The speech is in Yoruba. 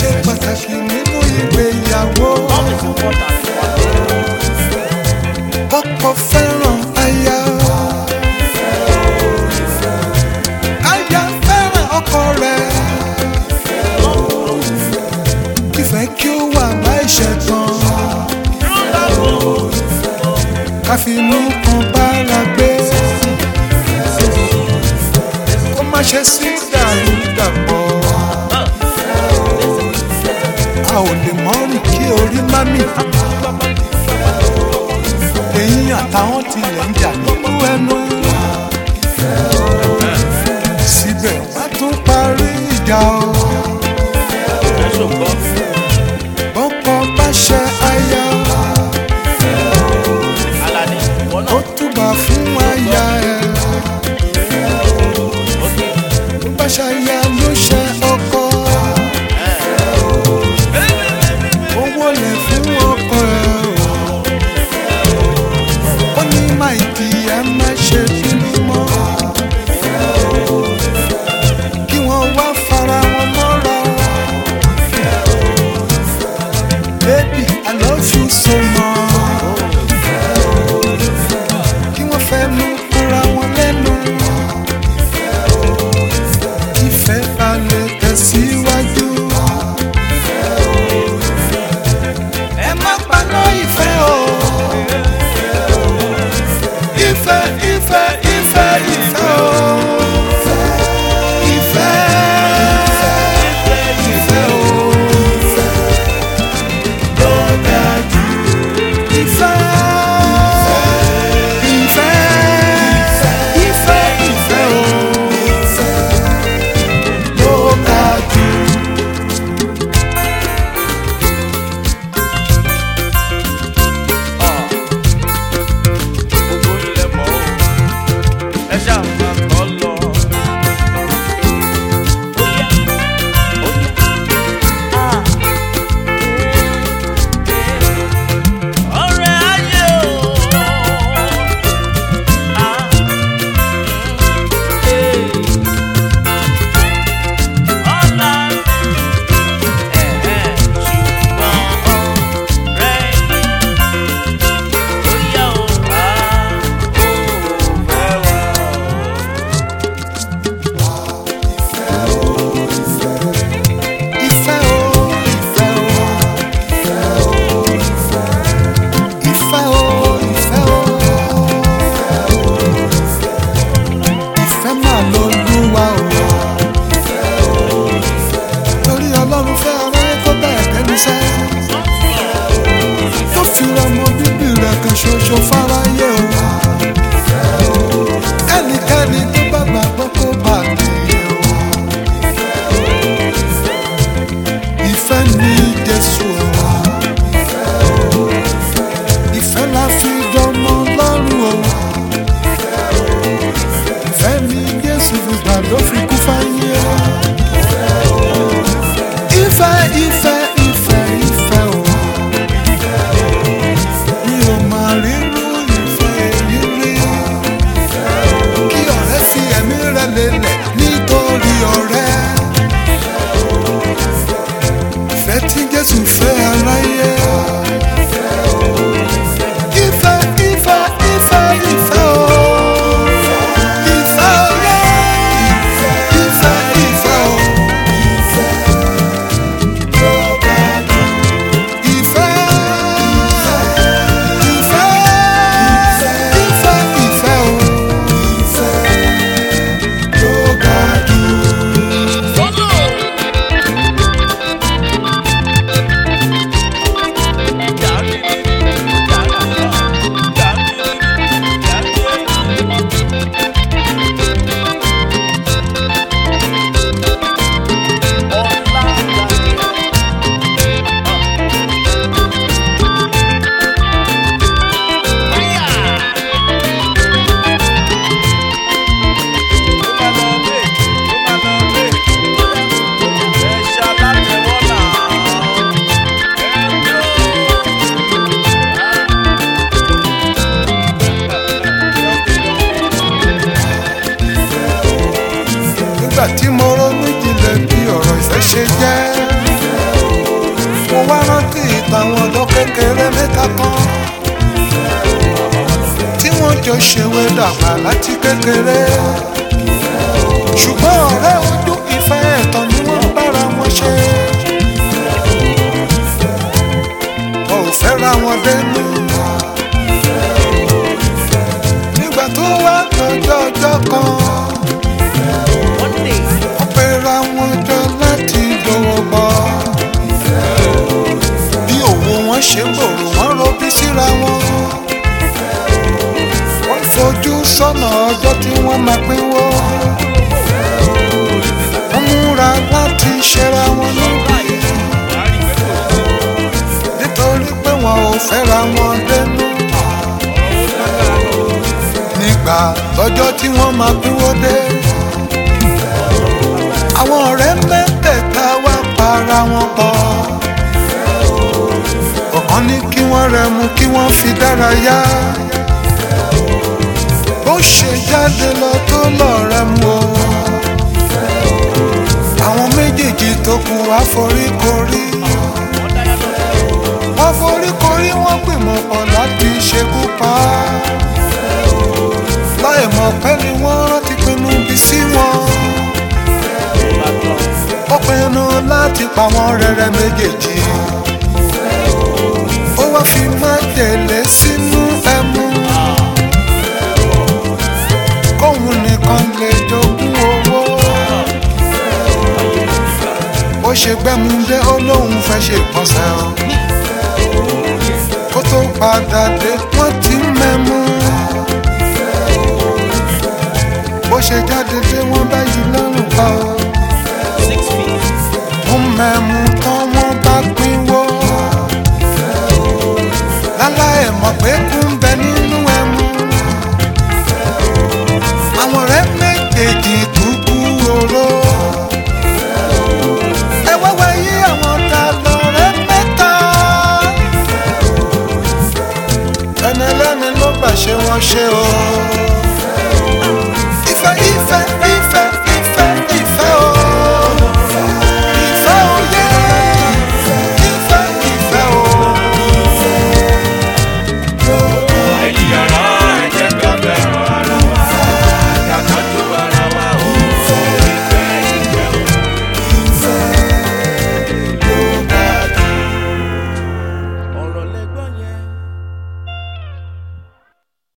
ṣe pàtàkì nínú ìgbéyàwó. ọkọ fẹ́ràn aya. aya fẹ́ràn ọkọ rẹ̀. ìfẹ́ kí ó wà láìṣẹ̀ tán. káfínú kan bára gbé. kó má ṣe sí dàrúdàpọ̀. a ò lè mọ́rìn kí orí má mì. èyí àtàwọn tilẹ̀ ń jà nínú ẹnu. síbẹ̀ wọ́n tún parí ìjà o. bọ́kọ bá ṣe aya ó túbà fún aya ẹ̀. bó bá ṣe aya ló ṣe ọkọ. owó lè fún ọkọ ẹ̀ o. ó ní máìkì ẹ má ṣe bínú mọ́. kí wọ́n wá fara wọn mọ́ra. Baby, I love you so much. Kí wọ́n fẹ́ mú kúra wọn lẹ́nu. Ìfẹ́ balẹ̀ tẹ̀síwájú. Ẹ má paná ìfẹ́ o. Ìfẹ́ ìfẹ́ ìfẹ́ ìfẹ́ o. Ìfẹ́ ìfẹ́ o. Ìfẹ́, ìfẹ́, ìfẹ́, ìfẹ́ o. Ló ga jù. Ìfẹ́ o, ìfẹ́ o. Ìfẹ́ o, ìfẹ́ o. Ìfẹ́ máa lọ lúwa o. Torí Ọlọ́run fẹ́ aráyé tó bẹ́ẹ̀ tẹ́lúṣẹ́. Tó fi ọmọ bíbí rẹ̀ kan ṣoṣo fáráyé o. Ẹnikẹ́ni tó bá gbàgbọ́ kó bá nìyẹn o. Ìfẹ́ ni Jésù o. Ìfẹ́ la fi dọ́mọ lọ́rùn o. Ìfẹ́ ni Jésù gbígbà ló fi kú fáyé o. Ìfẹ́ ìfẹ́ ìfẹ́ ìfẹ́ o. Mi ò máa rírú ìfẹ́ èyí rí. Kí ọ̀rẹ́ fi ẹ̀mí rẹ̀ lélẹ̀ nítorí ọ̀rẹ́. Ìfẹ́ tí Jésù fẹ́ aráyé. Ìfẹ́ ìfẹ́ ìfẹ́ ìfẹ́ o. Ìfẹ́ oyè. Ìfẹ́ ìfẹ́ o. Ìfẹ́. Ìfẹ́. Ìfẹ́ ìfẹ́ o. Tó ga jù. wá rántí ìtàwọn ọ̀dọ́ kékeré mẹ́ta kan tí wọ́n jọ ṣèwé dàgbà láti kékeré ṣùgbọ́n ọ̀rẹ́ ojú ìfẹ́ ẹ̀tàn ni wọ́n bára wọn ṣe wọn ò fẹ́ra wọn dénú nígbà tó wá lọ́jọ́ ọjọ́ kan One day, wọ́n pera wọn jọ láti dọwọ́ bọ́ bí òwò wọn ṣe gbòòrò wọn robí síra wọn wọ́n fojú sọ́nà ọjọ́ tí wọ́n máa pínwó wọ́n múra láti ṣera wọn níbi nítorí pé wọn ò fẹ́ra wọn dénú nígbà lọ́jọ́ tí wọ́n máa pínwó dé àwọn ọ̀rẹ́ mẹ́tẹ̀ẹ̀ta wá para wọn pọ̀ ọ̀kan ní kí wọ́n rẹ̀ mú kí wọ́n fi dárayá bó ṣe jáde lọ tó lọ́ọ̀rẹ́ mú o àwọn méjèèjì tó kù wá foríkorí wọ́n foríkorí wọ́n gbìmọ̀ pọ̀ láti ṣekú pa á láì mọ̀ pé ni wọ́n rántí pinnu bí sí wọn ó pinnu láti pa wọ́n rẹ́rẹ́ méjèèjì ó wá fi májèlé sínú ẹmu kóun nìkan lè jogún owó ó ṣe gbẹ́mu dé ó lóun fẹ́ ṣe ìpọ́nsẹ̀ o kó tó padà dé wọ́n ti mẹ́mu bó ṣe jáde dé wọ́n bá yí lọ́rùn pa o six feet. wọ́n mẹ́mu tán wọ́n bá pínwó láláì mọ̀ pé kú ń bẹ nínú ẹmu àwọn ọ̀rẹ́ méjèèjì kúkú oró ẹ wáwá yí àwọn ta lọ́rẹ́ mẹ́ta ẹni ẹlẹ́ni ló gbà ṣe wọ́n ṣe o